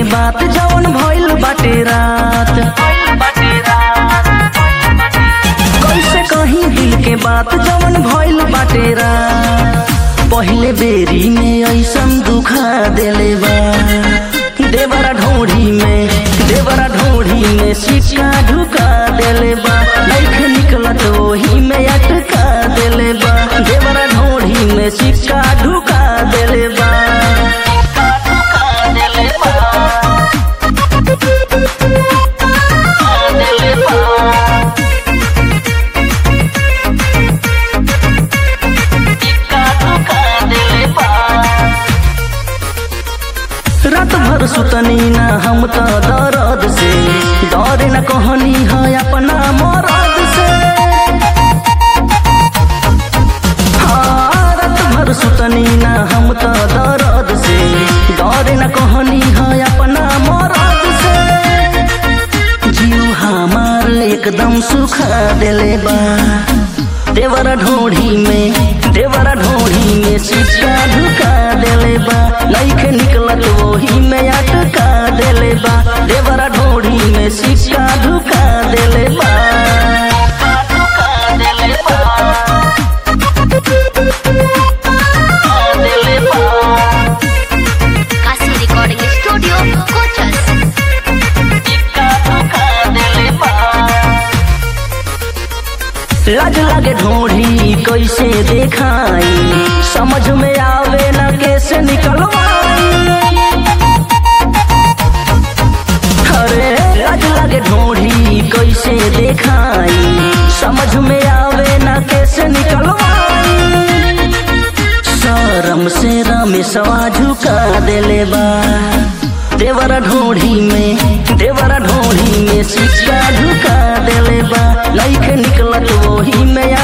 बात जवन भइल बाटे रात कैसे कहीं दिल के बात जवन भइल बाटे रात पहले बेरी में ऐसन दुखा देले बा देवरा ढोढ़ी में देवरा ढोढ़ी में सिक्का ढुका देले बा नइखे निकलत ओही में अटका देले बा देवरा ढोढ़ी में सिक्का ढुका देले बा रात भर सुतनी ना हम तो दर्द से डरे न कहनी है अपना मरद से हाँ, रात भर सुतनी ना हम तो दर्द से डरे न कहनी है अपना मरद से जीव हमार एकदम सुखा देले बा देवरा ढोढ़ी में देवरा ढोढ़ी में सिक्का ढुका देले बा नइखे निकलत वही में अटका देले बा देवरा ढोढ़ी में सिक्का ढुका देले बा Kasi Recording Studio, Coachas. लाज लागे ढोढ़ी कैसे देखाई समझ में आवे ना कैसे निकलवाई अरे लाज लागे ढोढ़ी कैसे देखाई समझ में आवे ना कैसे निकलवाई शरम से रमेशवा झुका देले बा देवरा ढोढ़ी में देवरा ढोढ़ी में सिक्का झुका देले बा नइखे निकलत वही में